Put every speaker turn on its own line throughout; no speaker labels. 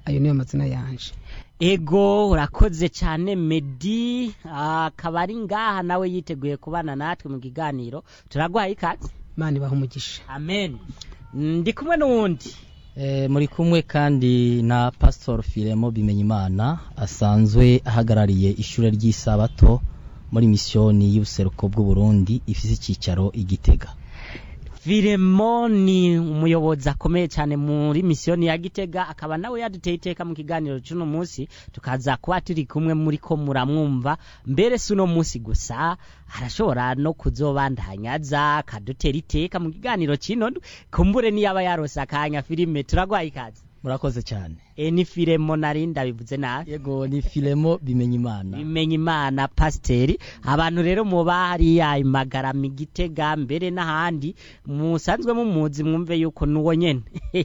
ayo niyo mazina yanje
ego urakoze cyane medi akaba ari ngaha nawe yiteguye kubana natwe mu kiganiro turaguhaye ikaze
imana ibaha umugisha
amen ndi kumwe n'uwundi
Eh, muri kumwe kandi na Pastor Filemo Bimenyimana asanzwe ahagarariye ishure ry'isabato muri misiyoni y'ubuseruko bw'u Burundi ifise icicaro igitega
Firemo ni umuyobozi akomeye cyane muri misiyoni ya Gitega akaba nawe yaduteye iteka mu kiganiro cy'uno munsi tukaza kuba turi kumwe muri ko muramwumva mbere si uno munsi gusa arashobora no kuzobandanya aza akadutera iteka mu kiganiro kino kumbure niyaba yarose akanya filime turagwaye ikaze
murakoze cyane
e ni Firemo nari ndabivuze nabi
yego ni Filemo Bimenyimana
bimenya imana pasiteri abantu rero muba hariya imagarama igitega mbere n'ahandi musanzwe mumuzi mwumve yuko nuwo nyene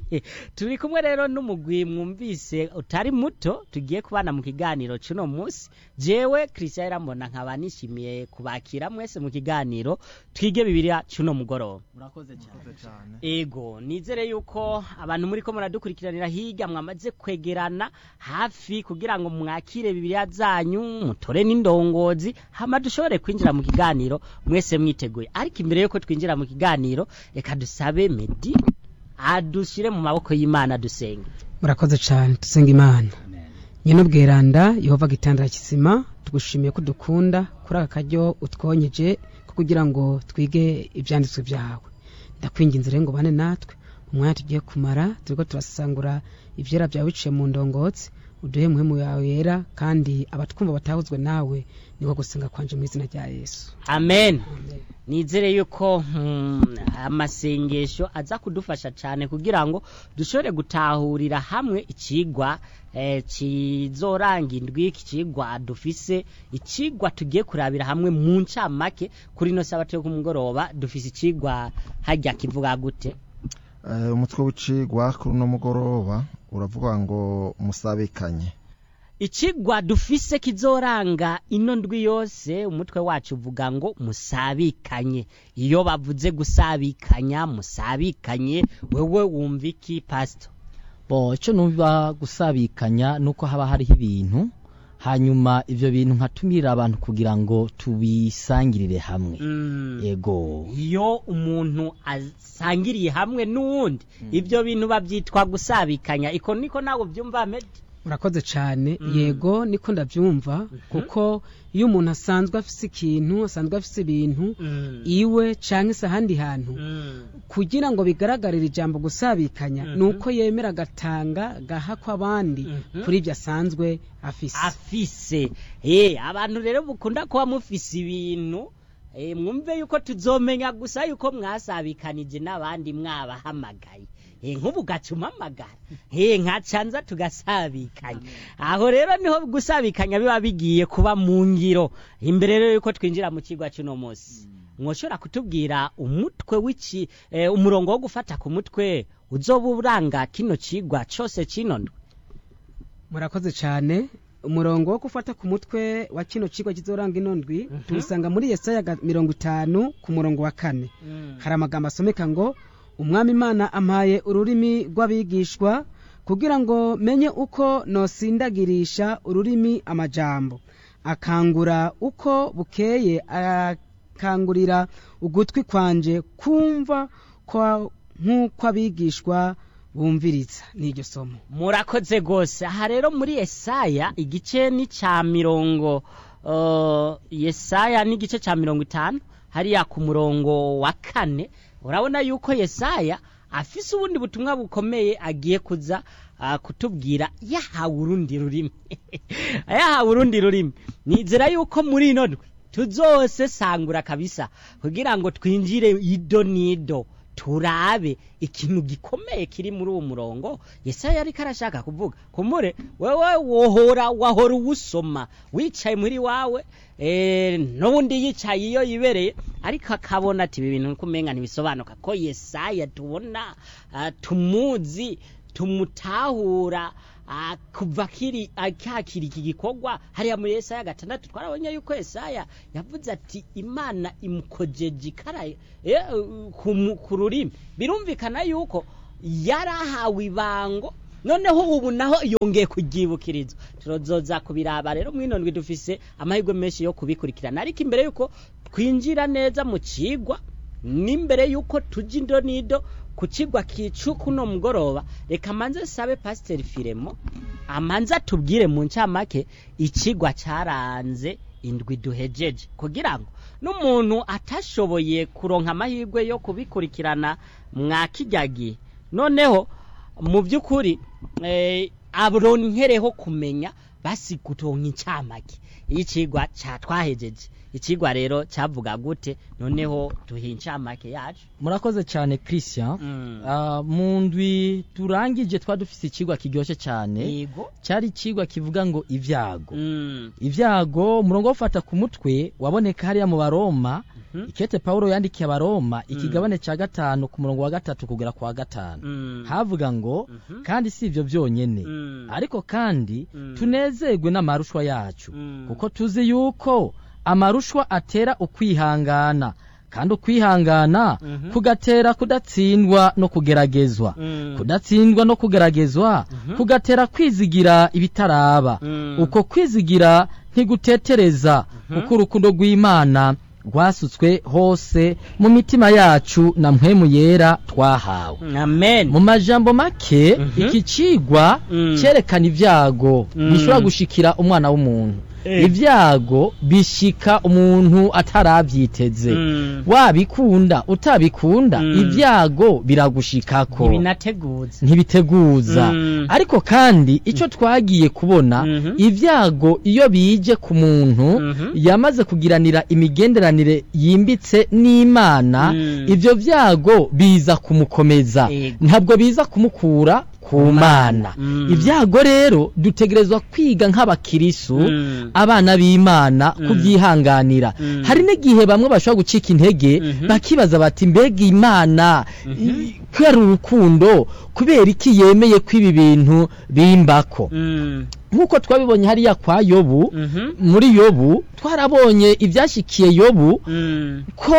turi kumwe rero n'umugwi mwumvise utari muto tugiye kubana mu kiganiro cy'uno munsi jewe christian irambona nkaba nishimiye kubakira mwese mu kiganiro twige bibiliya cy'uno mugoroba
murakoze cyane
ego nizere yuko abantu muri ko muradukurikiranira hirya mwamaze kwegerana hafi kugira ngo mwakire bibiliya zanyu mutore n'indongozi hama dushobore kwinjira mu kiganiro mwese mwiteguye ariko imbere yuko twinjira mu kiganiro reka dusabe medi adushire mu maboko y'imana dusenge
murakoze cyane dusenga imana nyine ubweranda yehova gitandara kizima tugushimiye ko dukunda kuri aka karyo utwonyeje ko kugira ngo twige ibyanditswe byawe ndakwinginze rero ngo bane natwe umwanya tugiye kumara turiko turasangura ivyera byawe biciye mu ndongotsi uduhe muhemu yawe yera kandi abatwumva batahuzwe nawe niko gusenga kwanje mu izina rya yesu
amen nizere yuko mm, amasengesho aza kudufasha cyane kugira ngo dushobore gutahurira hamwe ikigwa eh, kizoranga indwi iki kigwa dufise ikigwa tugiye kurabira hamwe mu ncamake kuri no sabato yo kumugoroba dufise ikigwa hajya kivuga gute
Eh, umutwe w'icigwa kuri uno mugoroba uravuga ngo musabikanye
ikigwa dufise kizoranga ino ndwi yose umutwe wacu uvuga ngo musabikanye iyo bavuze gusabikanya musabikanye wewe wumva iki pastor
bo ico numva gusabikanya nuko haba hariho ibintu hanyuma ivyo bintu nkatumirira abantu kugira ngo tubisangirire hamwe
Mm.
yego
iyo umuntu asangiriye hamwe n'uwundi ibyo bintu babyitwa gusabikanya iko niko nawe byumva medi
murakoze cyane
Mm.
yego niko ndabyumva kuko iyo umuntu asanzwe afise ikintu asanzwe afise ibintu iwe canke se ahandi hantu kugira ngo bigaragarire ijambo gusabikanya
Mhm.
ni uko yemera agatanga gaha kw'abandi
Mhm.
kuri ibyo asanzwe afise
afise eh abantu rero mukunda kuba mufise ibintu eh mwumve yuko tuzomenya gusa yuko mwasabikanije n'abandi mwabahamagaye eh nk'ubu gacumamagara eh nkacanza tugasabikanya aho rero niho gusabikanya biba bigiye kuba mu ngiro imbere rero yuko twinjira mu kigwa cy'uno munsi mwoshobora kutubwira umutwe w'iki eh, umurongo wo gufata ku mutwe uzoba uranga kino kigwa cyose kino ndwi
murakoze cyane umurongo wo gufata ku mutwe wa kino kigo kizoranga ino ndwi tuwusanga muri yesaya ga- mirongo itanu ku murongo wa kane hari amagambo asomeka ngo umwami imana ampaye ururimi rw'abigishwa kugira ngo menye uko nosindagirisha ururimi amajambo akangura uko bukeye akangurira ugutwi kwanje kumva kwa- nk'uko abigishwa bumviriza n'iryo somo
murakoze rwose aha rero muri yesaya igice ni cya mirongo uh, yesaya ni igice cya mirongo itanu hariya ku murongo wa kane urabona yuko yesaya afise ubundi butumwa bukomeye agiye kuza uh, kutubwira yahawe urundi rurimi yahawe urundi rurimi nizera yuko muri ino ndwi tuzose sangura kabisa kugira ngo twinjire ido n'ido turabe ikintu gikomeye kiri muri uwo murongo yesaya ariko arashaka kuvuga kumure wewe wohora wahora uwusoma wicaye muri wawe eh, n'ubundi yicaye iyo yibereye ariko akabona ati ibi bintu kumenga ntibisobanuka ko yesaya tubona ah, tumuzi tumutahura ah, kuva kiri akakira iki gikorwa hariya muri Yesaya gatandatu twarabonye yuko Yesaya yavuze ati Imana imukojeje ikara eh, ku mu- ku rurimi birumvikana yuko yarahawe ibango noneho ubu naho yongeye kuryibukiriza tuzoza kubiraba rero mwino ndwi dufise amahirwe menshi yo kubikurikirana ariko imbere yuko twinjira neza mu cigwa n'imbere yuko tujya indo n'ido ku kigwa kicu kuno mugoroba reka manze sabe pasiteri firemo amanze atubwire mu ncamake ikigwa cyaranze indwi duhejeje kugira ngo n'umuntu atashoboye kuronka amahirwe yo kubikurikirana mwa kijyagiye noneho mu by'ukuri eh, aronkereho kumenya basi gutonka incamake y'ikigwa cyatwahejeje ikigwa rero cyavuga gute noneho duhe incamake yacu
murakoze cyane christian
Mm.
Ah, mu ndwi turangije twa dufise ikigwa kiryoshye cyane
yego
cyari ikigwa kivuga ngo ibyago
Mm.
ibyago umurongo wo gufata ku mutwe waboneka hariya mu baroma
Mhm.
ikete pawulo yandikiye abaroma ikigabane cya gatanu ku murongo wa gatatu kugera ku wa gatanu
Mm.
havuga ngo
Mhm.
kandi si ibyo byonyine
Mm.
ariko kandi
Mm.
tunezerwe n'amarushwa yacu
Mm.
kuko tuzi yuko amarushwa atera ukwihangana kandi ukwihangana
Mhm.
kugatera kudatsindwa no kugeragezwa
Mm.
kudatsindwa no kugeragezwa
Mhm.
kugatera kwizigira ibitaraba
Mm.
uko kwizigira ntigutetereza kuko urukundo rw'imana rwasutswe hose mu mitima yacu na mpwemu yera twahawe
amen
mu majambo make
Mhm.
iki cigwa
Mm.
cyerekana ibyago
Mm.
bishobora gushikira umwana w'umuntu
Eh.
ibyago bishika umuntu atarabyiteze
Mm.
wabikunda utabikunda
Mm.
ibyago biragushikako
ntibinateguza
ntibiteguza
Mm.
ariko kandi icyo twagiye kubona
Mhm.
ibyago iyo bije ku muntu
Mhm.
yamaze kugiranira imigenderanire yimbitse n'imana
Mm.
ibyo byago biza kumukomeza
Yego.
ntabwo biza kumukura ku mana
Mm.
ibyago rero dutegerezwa kwiga nk'abakirisu
Mm.
abana b'imana
Mm.
kubyihanganira
Mm.
hari n'igihe bamwe bashobora gucika intege
Mhm.
bakibaza bati mbega imana
Mhm.
i- kubera urukundo kubera iki yemeye ko ibi bintu bimbako
Mm.
nk'uko twabibonye hariya kwa yobu
Mhm.
muri yobu twarabonye ibyashyikiye yobu
Mm.
ko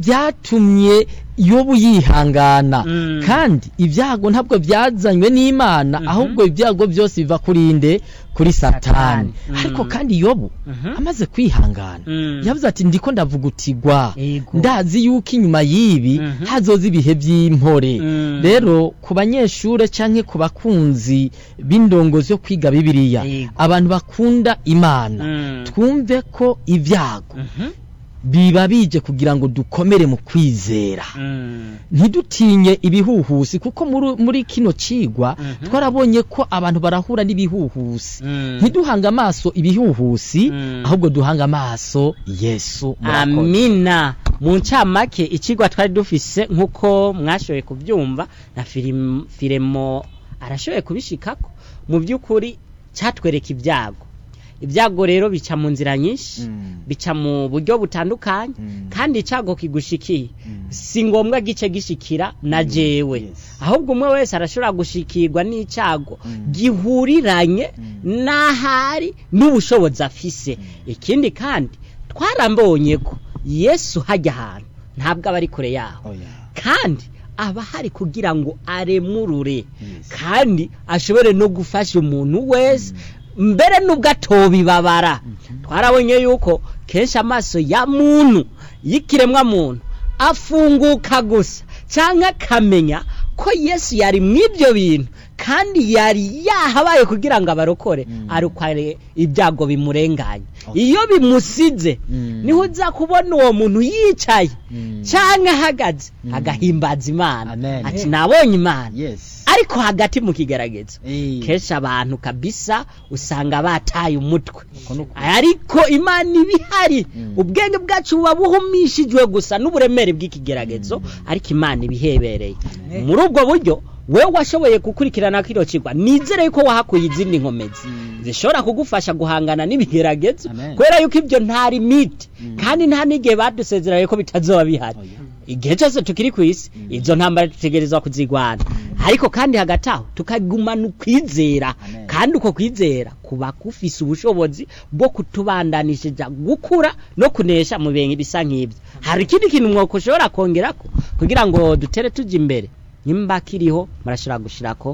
byatumye yobu yihangana
Mm.
kandi ibyago ntabwo byazanywe n'imana
Mhm.
ahubwo ibyago byose biva kuri nde kuri satani
Satani. Mm.
ariko kandi yobu
Mhm.
amaze kwihangana
Mm.
yavuze ati ndiko ndavugutigwa
Yego.
ndazi yuko inyuma y'ibi
Mhm.
hazoza ibihe by'impore
Mm.
rero ku banyeshure canke ku bakunzi b'indongozi yo kwiga bibiliya
Yego.
abantu bakunda imana
Mm.
twumve ko ibyago
Mhm.
biba bije kugira ngo dukomere mu kwizera
Mm.
ntidutinye ibihuhusi kuko muri, muri kino cigwa
Mhm.
twarabonye ko abantu barahura n'ibihuhusi
Mm.
ntiduhanga amaso ibihuhusi
Mm.
ahubwo duhanga amaso yesu murakoze.
amina mu ncamake ikigwa twari dufise nk'uko mwashoboye kubyumva na filim- firemo arashoboye kubishikako mu by'ukuri cyatwereka ibyago ibyago rero bica mu nzira nyinshi
Mm.
bica mu buryo butandukanye
Mm.
kandi icyago kigushikiye
Mm.
si ngombwa gice gishikira na jewe
yes.
ahubwo umwe wese arashobora gushikirwa n'icyago
Mm.
gihuriranye
Mm.
n'ahari n'ubushobozi afise ikindi kandi twarambonye ko yesu hajya ahantu ntabwo aba ari kure yaho
Oya.
kandi aba hari kugira ngo aremurure
Yes.
kandi ashobore no gufasha umuntu wese mbere n'ubwo atobibabara twarabonye yuko kenshi amaso ya muntu y'ikiremwa muntu afunguka gusa cyangwa akamenya ko yesu yari mu ibyo bintu kandi yari yahabaye kugira ngo abarokore
Mm.
arukare ibyago bimurenganye
Okay.
iyo bimusize
Mm.
niho uza kubona uwo muntu yicaye
Mm.
cyangwa ahagaze
Mm.
agahimbaza imana
Amen.
ati nabonye imana
yes
ariko hagati mu kigeragezo
Eh.
kenshi abantu kabisa usanga bataye umutwe
Uko ni ukuri.
ariko imana iba ihari
Mm.
ubwenge bwacu buba buhumishijwe gusa n'uburemere bw'ikigeragezo ariko imana iba ihebereye muri ubwo buryo wewe washoboye gukurikirana kino kigwa nizere yuko wahakuye izindi nkomezi
Mm.
zishobora kugufasha guhangana n'ibigeragezo
Amen.
kubera yuko ibyo nta limite
Mm.
kandi nta n'igihe badusezeranye ko bitazoba bihari
Oya.
igihe cyose tukiri ku isi izo ntambara dutegerezwa kuzigwana ariko kandi hagati aho tukagumana ukwizera
Amen.
kandi uko kwizera kuba kufise ubushobozi bwo kutubandanishije gukura no kunesha mu bintu bisa nk'ibyo hari ikindi kintu mwoko ushobora kongerako kugira ngo dutere tujya imbere nimba kiriho murashobora gushirako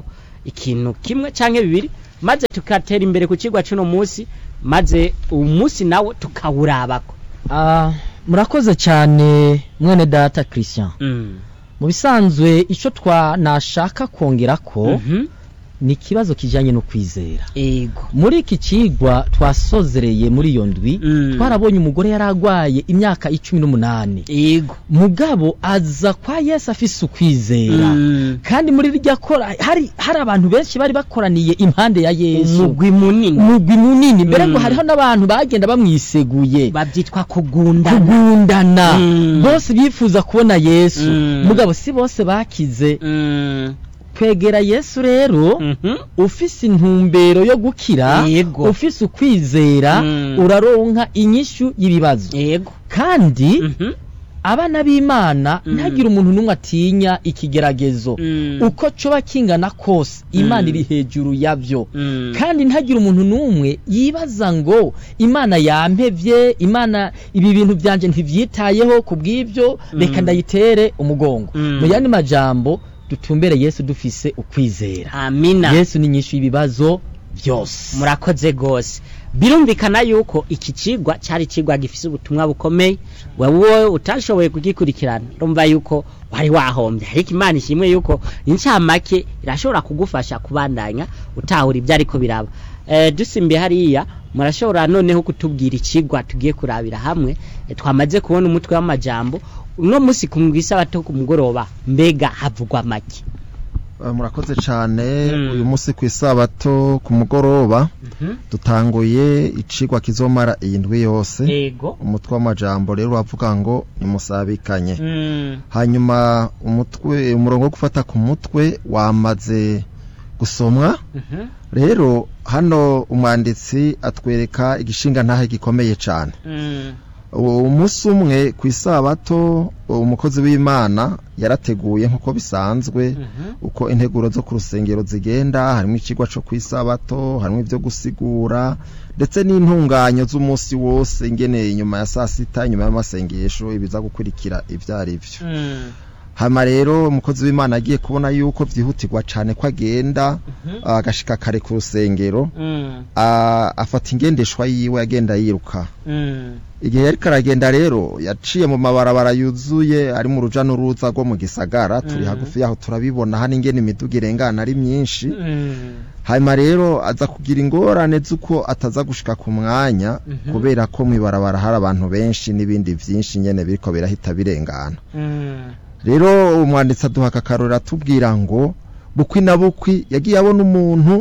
ikintu kimwe canke bibiri maze tukatera imbere ku kigwa c'uno munsi maze uwo munsi nawo tukawurabako
Ah, murakoze cyane mwene data christian
mm.
mu bisanzwe icyo twa nashaka kongera ko
Mhm.
ni ikibazo kijyanye no kwizera
ego
muri iki kigwa twasozereye muri iyo ndwi
Mm.
twarabonye umugore yari arwaye imyaka icumi n'umunani
ego
mugabo aza kwa yesu afise ukwizera
Mm.
kandi muri rya kora hari hari abantu benshi bari bakoraniye impande ya yesu
umugwi munini
umugwi munini mbere ngo
Mm.
hariho n'abantu bagenda bamwiseguye
babyitwa kugundana
kugundana
Mm.
bose bifuza kubona yesu
Mm.
mugabo si bose bakize
Mm.
kwegera yesu rero
Mhm.
ufise intumbero yo gukira
Yego.
ufise ukwizera
Mm.
uraronka inyishu y'ibibazo
ego
kandi
Mhm.
abana b'imana
Mm.
ntagire umuntu n'umwe atinya ikigeragezo
Mm.
uko coba kingana kose imana
Mm.
iri hejuru yavyo
Mm.
kandi ntagire umuntu n'umwe yibaza ngo imana yampevye imana ibi bintu byanje ntivyitayeho ku bw'ivyo reka
Mm.
ndayitere umugongo
Mm.
mu yandi majambo dutumbere yesu dufise ukwizera
amina
yesu ni nyinshi y'ibibazo byose
murakoze gose birumvikana yuko iki cigwa cyari cigwa gifise ubutumwa bukomeye wewe utashoboye kugikurikirana urumva yuko wari wahombye ariko imana ishimwe yuko incamake irashobora kugufasha kubandanya utahura ibyo ariko biraba eh, dusimbiye hariya murashobora noneho kutubwira icigwa tugiye kurabira hamwe eh, twamaze kubona umutwe w'amajambo uno munsi ku mwisabato ku mugoroba mbega havugwa make
Eh, murakoze cyane
Mm.
uyu munsi ku isabato ku mugoroba dutanguye icigwa kizomara iyi ndwi yose
ego
umutwe w'amajambo rero uravuga ngo nimusabikanye
Mm.
hanyuma umutwe umurongo wo gufata ku mutwe wamaze gusomwa
Mhm.
rero hano umwanditsi atwereka igishinga ntahe gikomeye cyane
Mm.
umunsi umwe ku isabato umukozi w'imana yarateguye nk'uko bisanzwe
Mhm.
uko integuro zo ku rusengero zigenda harimo ikigwa cyo ku isabato harimo ibyo gusigura ndetse n'intunganyo z'umunsi wose ingene inyuma ya saa sita inyuma y'amasengesho ibiza gukurikira ibyo ari byo
Mm.
hama rero umukozi w'imana agiye kubona yuko byihutirwa cyane ko agenda
Mhm.
agashika kare ku rusengero
Mm.
a- afata ingendeshwa yiwe agenda yiruka
Mm.
igihe yari karagenda rero yaciye mu mabarabara yuzuye ari mu ruja n'uruza rwo mu gisagara turi
Mm.
hagufi yaho turabibona hano ingene imiduga irengana ari myinshi
Mm.
hanyuma rero aza kugira ingorane z'uko ataza gushika ku mwanya
Mhm.
kubera ko mu ibarabara hari abantu benshi n'ibindi byinshi nyene biriko birahita birengana
Mm.
rero umwanditsi aduha akakarori atubwira ngo bukwi na bukwi yagiye abona umuntu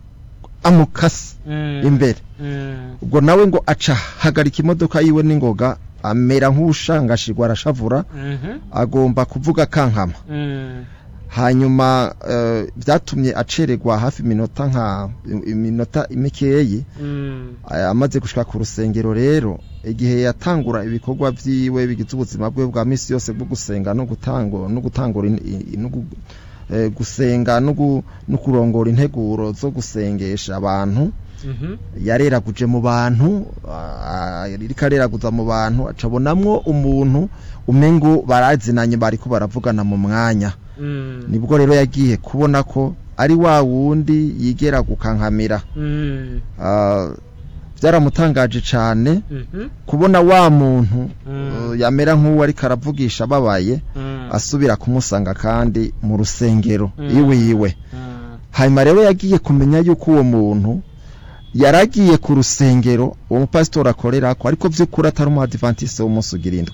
amukase
Mm.
imbere
Mm.
ubwo nawe ngo aca hagarika imodoka yiwe n'ingoga amera nk'ushangashirwa arashavura
Mhm.
agomba kuvuga kankama
Mm.
hanyuma eh, byatumye acererwa hafi iminota nka iminota mikeyi
Mm.
eh, amaze gushika ku rusengero rero igihe yatangura ibikorwa vyiwe bigize ubuzima bwe bwa misi yose bwo gusenga no gutango no gutangura in- i- no gu- eh, gusenga no gu- no kurongora integuro zo gusengesha abantu
Mhm.
yareraguje mu bantu ah, yariko areraguza mu bantu acabonamwo umuntu umengo barazinanye bariko baravugana mu mwanya
Mm.
nibwo rero yagiye kubona ko ari wa wundi yigera gukankamira
Mm.
Ah, byaramutangaje cyane
Mhm.
kubona wa muntu
Mm.
uh, yamera nk'uwo ariko aravugisha ababaye
Mm.
asubira kumusanga kandi mu rusengero
Mm.
iwe iwe
Mm.
hanyuma rero yagiye kumenya yuko uwo muntu yaragiye ku rusengero uwo mupasitori akorera ko ariko by'ukuri atari umuadivantiste w'umunsi ugira indwi